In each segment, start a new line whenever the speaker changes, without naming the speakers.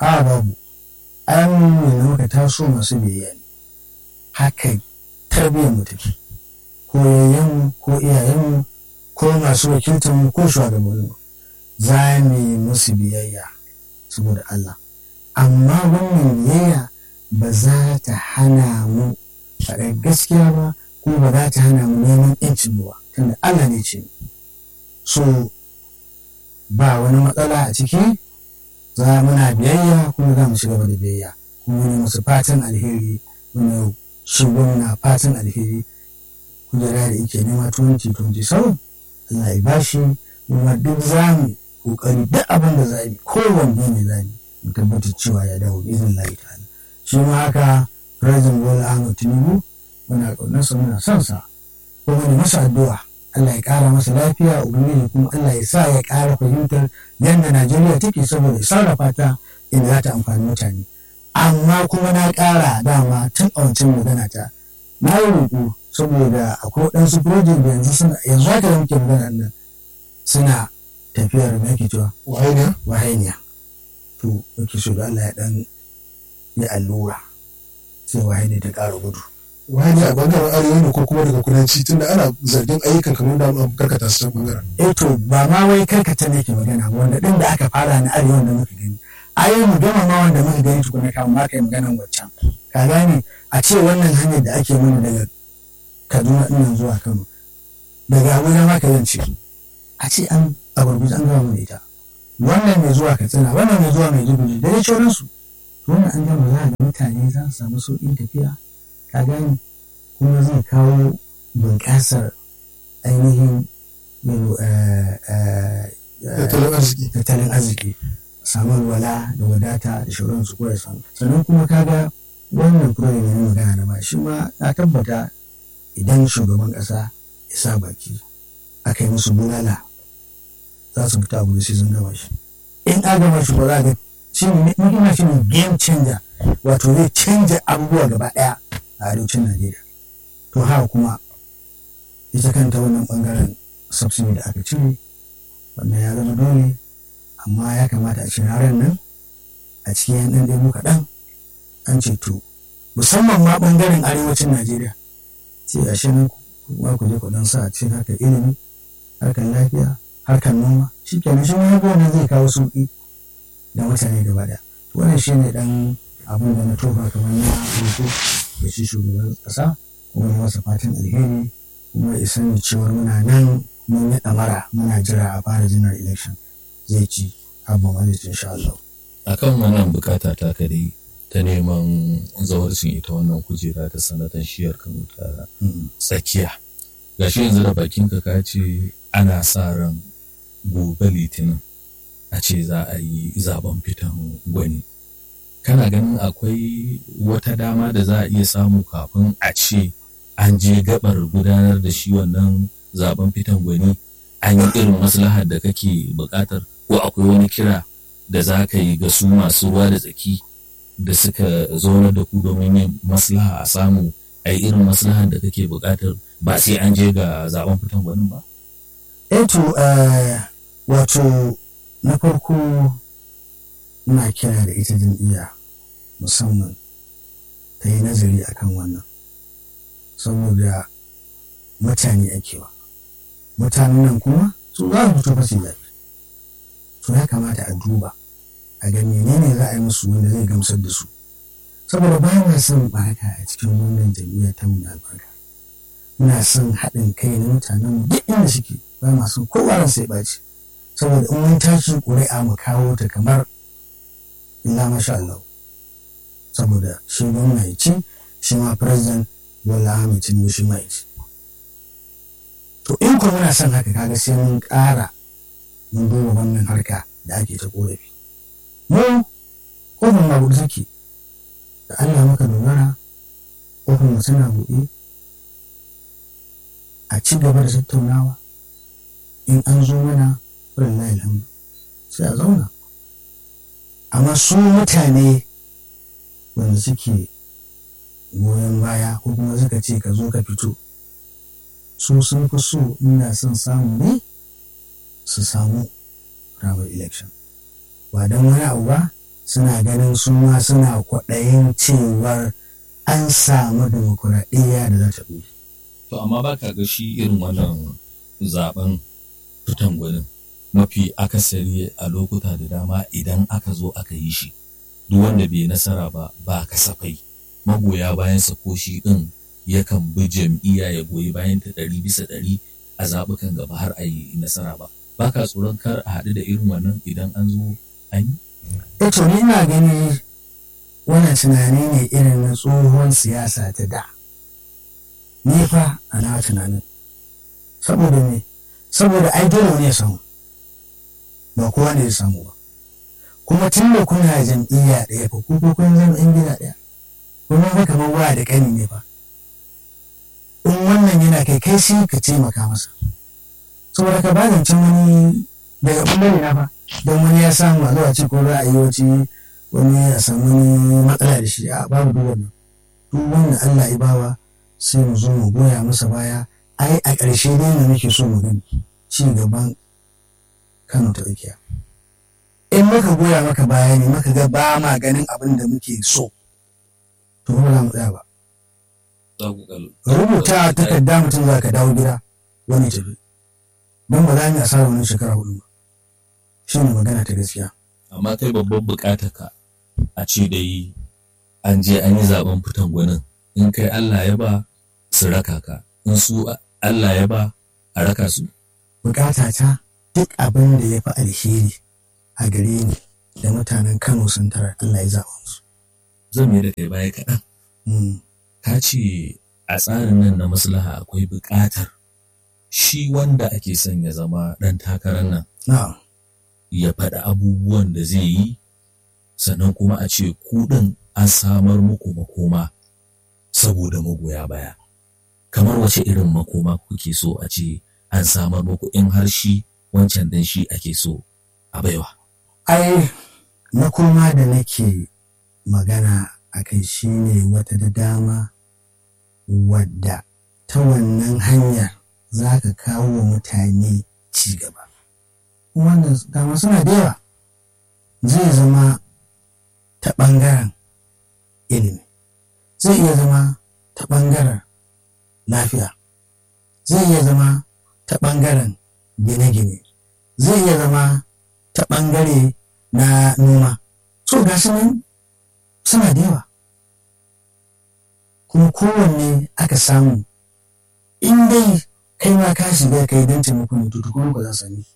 a babu an nuna muka taso masu biyayya ne haka tarbiyyar mu take ko yayyanmu ko iyayenmu ko masu wakiltar mu ko shugabannin mu za mu yi musu biyayya saboda Allah amma wannan biyayya ba za ta hana mu faɗar gaskiya ba ko ba za ta hana mu neman yancin mu ba tunda Allah ne ce so ba wani matsala a ciki za muna biyayya kuma za mu ci gaba da biyayya kuma ne musu fatan alheri muna shigo na fatan alheri kujera da yake nema 2027 Allah ya bashi kuma duk za mu kokari duk abin da za mu kowanne ne za mu mu tabbatar cewa ya dawo izin Allah ta'ala shi ma haka President Bola Ahmed Tinubu muna ƙaunarsa muna son sa kuma ne masa addu'a Allah ya ƙara masa lafiya ubangiji kuma Allah ya sa ya ƙara fahimtar yadda Najeriya take saboda ya sarrafa ta inda za ta amfani mutane amma kuma na ƙara dama tun a wancan magana ta na yi roƙo saboda akwai waɗansu project da yanzu suna yanzu haka da muke magana nan suna tafiyar da ake cewa
wahainiya
wahainiya to muke so da Allah ya ɗan yi allura sai wahainiya ta ƙara gudu
wahainiya a bangaren arewa ne ko kuma daga kudanci tunda ana zargin ayyukan kamar da an karkata su can bangaren
eh to ba ma wai karkata ne ke magana wanda ɗin da aka fara na arewa da muka gani ayi mu gama ma wanda muka gani tukuna kafin ma kai maganan waccan ka gane a ce wannan hanyar da ake mana daga Kaduna ɗin zuwa Kano daga Abuja ma ka zance a ce an a gurguje an gama mana ita wannan mai zuwa Katsina wannan mai zuwa Maiduguri da dai sauransu to wannan an gama za ga mutane za su samu sauƙin tafiya ka gane kuma zai kawo bunƙasar ainihin
tattalin arziki
tattalin arziki samun wala da wadata da shauransu ko ya samu sannan kuma kaga wannan program ne magana na ba shi ma na tabbata idan shugaban ƙasa ya sa baki aka yi musu bulala za su fita abu da sai sun gama shi in an gama shi ba za ga shi ne ina shi ne game changer wato zai canja abubuwa gaba ɗaya a arewacin najeriya to haka kuma ita kanta wannan bangaren subsidy da aka cire wannan ya zama dole amma ya kamata a ci ranar nan a cikin yan ɗan ɗaya kaɗan an ce to musamman ma ɓangaren arewacin najeriya sai a shi nan kuma ku je ku ɗan sa a cikin harkar ilimi harkar lafiya harkar noma shi kenan shi ma wannan zai kawo sauƙi da mutane gaba ɗaya wannan shi ne ɗan abin da na tofa kamar na hoto da shi shugaban ƙasa kuma ya masa fatan alheri kuma ya sani cewar muna nan mun yi ɗamara muna jira a fara jinar election zai ci abin wani insha Allah.
akan wannan bukata ta kare ta neman zawarcin ita wannan kujera ta sanatan shiyar kano ta tsakiya gashi yanzu da bakinka ka ce ana sa ran gobe litinin a ce za a yi zaben fitan gwani kana ganin akwai wata dama da za a iya samu kafin a ce an je gabar gudanar da shi wannan zaben fitan gwani an yi irin maslahar da kake bukatar ko akwai wani kira da za ka yi ga su masu ruwa da tsaki da suka zauna da ku domin yin maslaha a samu a yi irin maslahar da kake bukatar ba sai an je ga zaben fitan gwanin ba?
Eto wato na farko ina kira da ita jam'iyya musamman ta yi nazari akan wannan saboda mutane akewa mutanen nan kuma su za su fito fasi zafi to ya kamata a duba a ga menene za a yi musu wanda zai gamsar da su saboda ba na son baraka a cikin wannan jam'iyya ta mu albarka muna son haɗin kai na mutanen duk inda suke ba ma son kowa ran sai ɓaci saboda in mun tashi ƙuri'a mu kawo ta kamar illa masha Allah saboda shi gwamna ya ci shi ma president Bola Ahmed Tinubu shi ma ya ci to in kuma muna son haka kaga sai mun ƙara mun duba wannan harka da ake ta ƙorafi mu kofin ma buɗe take da Allah muka dogara kofin mu suna buɗe a ci gaba da tattaunawa in an zo mana wallahi alhamdu sai a zauna amma su mutane wanda suke goyon baya ko kuma suka ce ka zo ka fito su sun fi so ina son samu ne su samu rabar election ba don wani abu ba suna ganin su ma suna kwaɗayin cewar an samu demokuraɗiyya da za ta ɗore.
To amma ba ka ga shi irin wannan zaben fitan gwanin mafi akasari a lokuta da dama idan aka zo aka yi shi duk wanda bai nasara ba ba kasafai magoya bayansa ko shi ɗin yakan bi jam'iyya ya goyi bayan ta ɗari bisa ɗari a zaɓukan gaba har a yi nasara ba ba ka tsoron kar a haɗu da irin wannan idan an zo an yi
E to ni ina gani wannan tunani ne irin na tsohon siyasa ta da. Ni fa a na tunanin. Saboda me? Saboda ai dole ne ya samu. Ba kowa ne ya samu ba. Kuma tun da kuna jam'iyya ɗaya fa ku ko kun zama in gida ɗaya. Kuma fa kamar wa da ƙani ne fa. In wannan yana kai kai sai ka taimaka masa. Saboda ka ba zancen wani daga ɓangare na fa. don wani ya samu a zuwa ce ko za a yi wace wani ya samu wani matsala da shi a babu duk wannan duk wanda Allah ya bawa sai mu zo mu goya masa baya ai a ƙarshe dai ne muke so mu gani ci gaban Kano ta tsakiya in muka goya maka baya ne muka ga ba ma ganin abin da muke so to ba za mu tsaya ba rubuta takarda mutum za ka dawo gida wani tafi don ba za mu yi asarar wani shekara hudu ba shi ne magana ta gaskiya.
Amma kai babban bukatar ka a ce da yi an je an yi zaben fitan gwanin in kai Allah ya ba su raka ka in su Allah ya ba a raka su.
Bukata ta duk abin da ya fi alheri a gare ni da mutanen Kano sun tara Allah ya zaɓa musu.
Zan mai da kai baya kaɗan. Ka ce a tsarin nan na maslaha akwai buƙatar shi wanda ake son ya zama ɗan takarar nan.
Na'am.
ya faɗi abubuwan da zai yi sannan kuma a ce kuɗin an samar muku makoma saboda magoya baya kamar wace irin makoma kuke so a ce an samar muku in har shi wancan dan shi ake so a baiwa
ai makoma da nake magana a kai shi ne wata da dama wadda ta wannan hanyar za ka kawo wa mutane ci gaba wannan dama suna da yawa zai zama ta ɓangaren ilimi zai iya zama ta ɓangaren lafiya zai iya zama ta ɓangaren gine-gine zai iya zama ta ɓangare na noma so ga nan suna da yawa kuma kowanne aka samu in dai kai ma ka shiga kai don taimako ne to kuma ba za su sami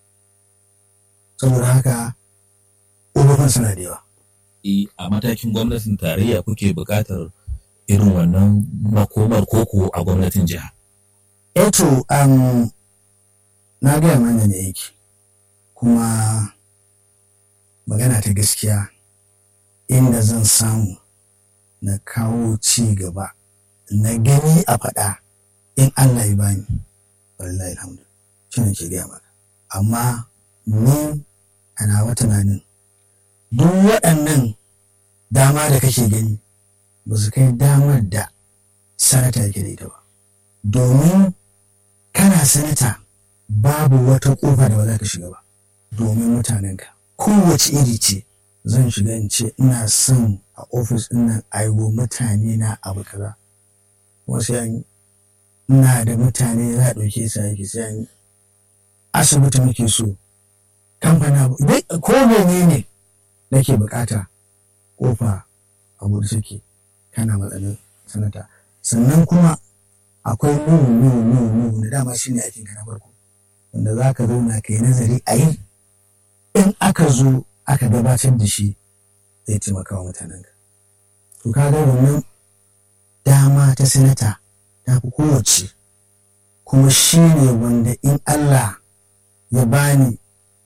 saboda haka ƙofofin suna da yawa.
a matakin gwamnatin tarayya kuke buƙatar irin wannan makomar koko a gwamnatin jiha.
Eto, um, na gaya mana ne yake kuma magana ta gaskiya inda zan samu na kawo ci gaba na gani a faɗa in Allah ya bani wallahi alhamdu shi ne ke gaya maka amma ni a nawa tunanin duk waɗannan dama da kake gani ba su kai damar da sanata yake da ita ba domin kana sanata babu wata ƙofa da ba za ka shiga ba domin mutanenka kowace iri ce zan shiga in ce ina son a ofis ɗin nan aiwo mutane na abu kaza wasu yan ina da mutane za a ɗauke su aiki sai an asibiti muke so kamfana ko mene ne nake bukata kofa a gudu suke kana matsalin sanata sannan kuma akwai nuhu nuhu nuhu nuhu na dama shine aikin ka na farko wanda za ka zauna ka yi nazari a yi in aka zo aka gabatar da shi zai taimaka wa mutanen ka to ka ga wannan dama ta sanata ta fi kowace kuma shi ne wanda in Allah ya bani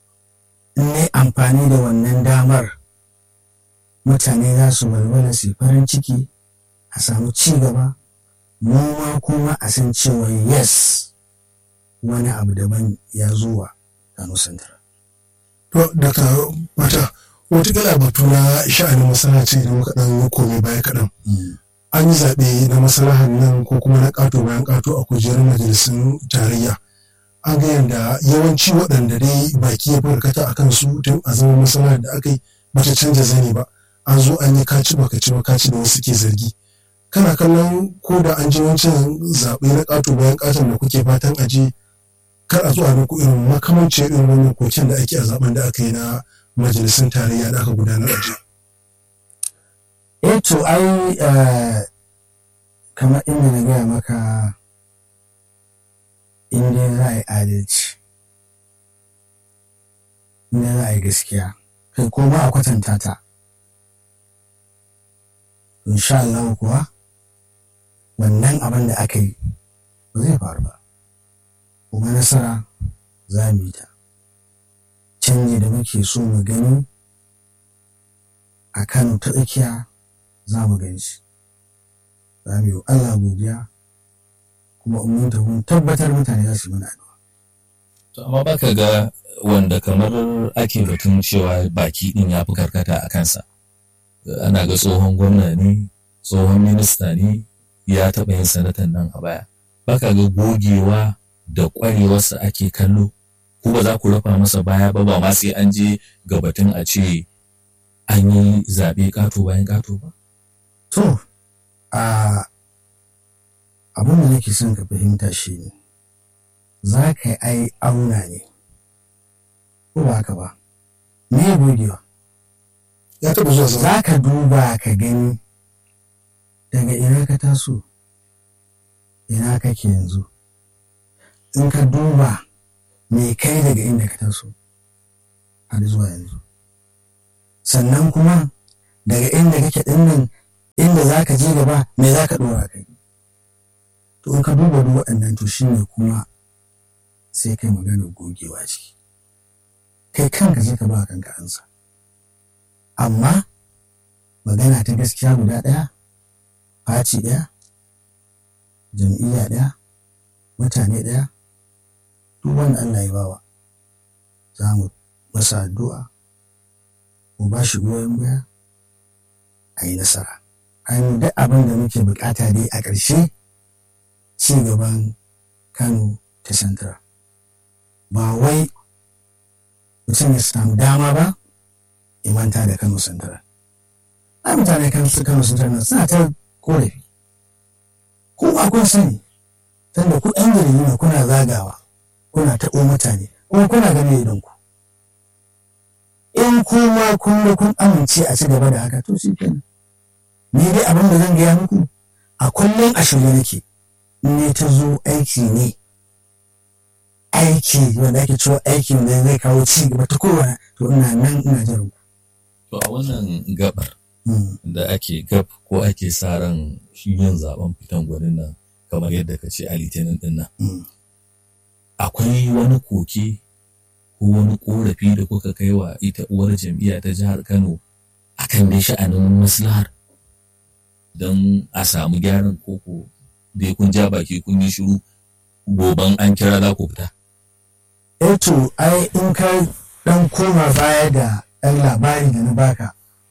ne amfani da wannan damar mutane za su walwala su farin ciki a samu ci gaba mu ma kuma a san cewa yes wani abu daban ya zuwa Kano Central.
To, daga wata wata batu na sha'anin masalaci idan muka ɗan komai baya kaɗan. An yi zaɓe na masalahan nan ko kuma na ƙato bayan ƙato a kujerar majalisun tarayya. An ga yadda yawanci waɗanda dai baki ya farkata a kansu tun a zama masalahar da aka yi bata canza zani ba an zo an yi kaci baka ci ba kaci da wasu ke zargi kana kallon ko da an je wancan zaɓe na ƙato bayan ƙaton da kuke fatan a je kar a zo a muku irin makamanci irin wannan koken da ake a zaben da aka yi na majalisun tarayya da aka gudanar a jiya.
eh to ai kamar inda na gaya maka in dai za a yi adalci in dai za a yi gaskiya kai ko ba a kwatanta ta insha Allah kuwa wannan abin da aka yi ba zai faru ba kuma nasara za mu yi ta canji da muke so mu gani a Kano ta tsakiya za mu gani shi za mu yi Allah godiya kuma mun tafi mun tabbatar mutane za su yi mana addu'a
To amma baka ga wanda kamar ake batun cewa baki din ya fi karkata a kansa. Ana ga tsohon gwamna ne, tsohon minista ne ya taɓa yin sanatan nan a baya. Baka ga gogewa da ƙwarewarsa ake kallo, ko ba za ku rafa masa baya ba ba ma sai an je ga batun a ce an yi zaɓe ƙato bayan ƙato ba.
to a abin da nake son ka fahimta shi ne za ka yi ai auna ne ko ba haka ba me gogewa
Ya taɓa zuwa zama.
za ka duba ka gani daga ina ka taso ina kake yanzu in ka duba me kai daga inda ka taso har zuwa yanzu sannan kuma daga inda kake dinnan inda za ka je gaba me za ka ɗora kai to in ka duba duk waɗannan to shine kuma sai kai maganar gogewa ciki kai kanka sai ka ba kanka ansa amma magana ta gaskiya guda ɗaya faci ɗaya jam'iyya ɗaya mutane ɗaya duk wanda Allah ya bawa za mu masa addu'a mu ba shi goyon baya a yi nasara an duk abin da muke bukata dai a ƙarshe ci gaban kano ta central ba wai mutum ya samu dama ba ya manta da kano central ai mutane kan su kano central na suna ta korafi kuma kun sani tunda ku ɗan gari ne kuna zagawa kuna taɓo mutane kuma kuna gane idan ku in kuma kun ga kun amince a ci gaba da haka to shi kenan ni dai abin da zan gaya muku a kullum a shirye nake in ne ta zo aiki ne aiki wanda ake cewa aikin da zai kawo ci gaba ta kowane to ina nan ina jiran ku.
To a wannan gabar
Mm.
da ake gab ko ake sa ran shi yin zaben fitan gwanin nan kamar yadda ka ce a litinin din nan.
Mm.
Akwai wani koke ko wani korafi da kuka kai wa ita uwar jam'iyya ta jihar Kano akan dai sha'anin maslahar don a samu gyaran koko dai kun ja baki kun yi shiru goban an kira za ku fita.
eh to ai in ka dan koma baya da ɗan labari da na baka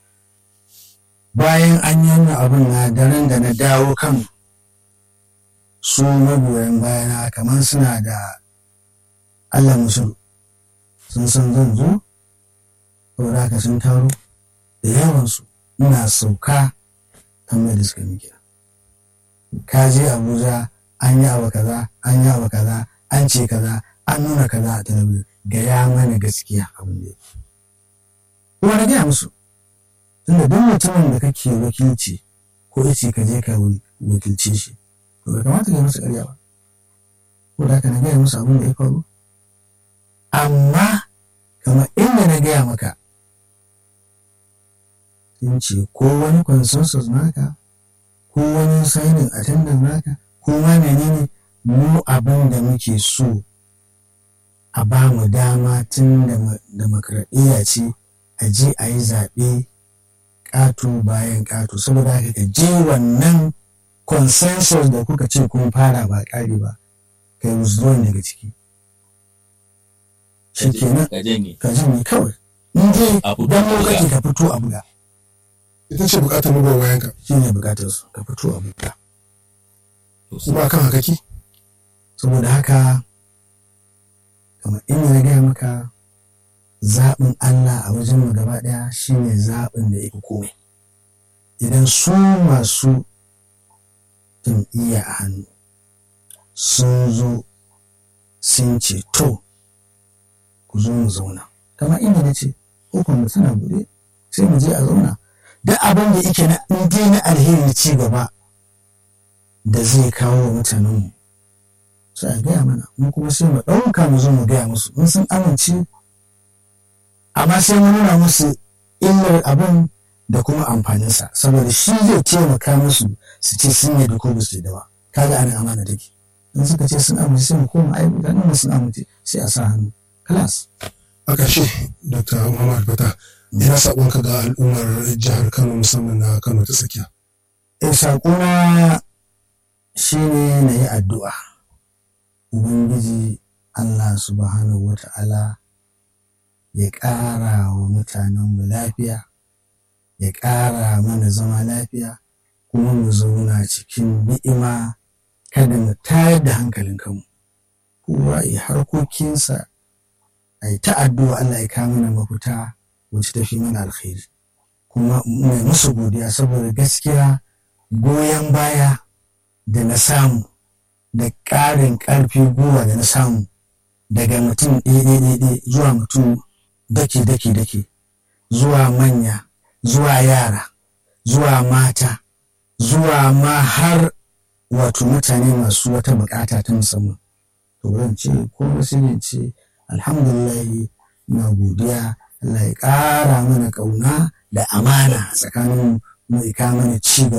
bayan an yi wannan abin na daren da na dawo kan su magoyan bayana kamar suna da Allah musul sun san zan zo saboda haka sun taro da yawansu ina sauka kan mai da suka miki ka je abuja an yi abu kaza an yi abu kaza an ce kaza an nuna kaza a talabijin gaya mana gaskiya abin da yake kuma na gaya musu tunda duk mutumin da kake wakilci ko yace ka je ka wakilce shi to bai kamata ka yi masa ƙarya ba ko da haka na gaya musu abin da ya faru amma kamar inda na gaya maka sun ce ko wani consensus naka ko wani signing attendance naka ko ma menene mu abin da muke so a ba mu dama tun da demokradiyya ce a je a yi zaɓe ƙato bayan ƙato saboda haka ka je wannan consensus da kuka ce kun fara ba ƙari ba kai withdrawing daga ciki shi kenan
Ka janye.
ka janye kawai in dai
A fito
dan
a buga.
lokaci ka fito a buga
ita ce bukatar magoya bayan ka
shi ne bukatar su ka fito a buga
To sai-
kuma kan hakaki
saboda haka kamar inda na gaya maka zaɓin Allah a wajen mu gaba ɗaya shine zaɓin da ya fi komai idan su masu jam'iyya a hannu sun zo sun ce to ku zo mu zauna kamar inda na ce kofar mu tana buɗe sai mu je a zauna duk abin da yake na in na alheri ci gaba da zai kawo wa mutanenmu sai a gaya mana mu kuma sai mu ɗauka mu zo mu gaya musu in sun amince amma sai mu nuna musu illar abin da kuma amfaninsa saboda shi zai taimaka musu su ce sun yi da ko ba su da ba kaga ana amana take in suka ce sun amince sai mu koma ai mutanen sun amince sai a sa hannu class
a ƙarshe dr muhammad fata ina saƙonka ga al'ummar jihar kano musamman na kano ta tsakiya
e saƙona shi ne na yi addu'a ubangiji allah subhanahu wa ta'ala ya ƙara wa mutanenmu lafiya ya ƙara mana zama lafiya kuma mu zauna cikin ni'ima kada mu tayar da hankalin kanmu kowa ya harkokinsa a yi ta'addu'a Allah ya kawo mana mafita wacce ta fi mana alkhairi kuma mai musu godiya saboda gaskiya goyon baya da na samu da ƙarin ƙarfi gwiwa da na samu daga mutum ɗaya zuwa mutum dake dake dake zuwa manya zuwa yara zuwa mata zuwa ma har wato mutane masu wata bukata ta musamman to zan ce ko sai ce alhamdulillah na godiya Allah ya ƙara mana ƙauna da amana tsakanin mu ya mana ci gaba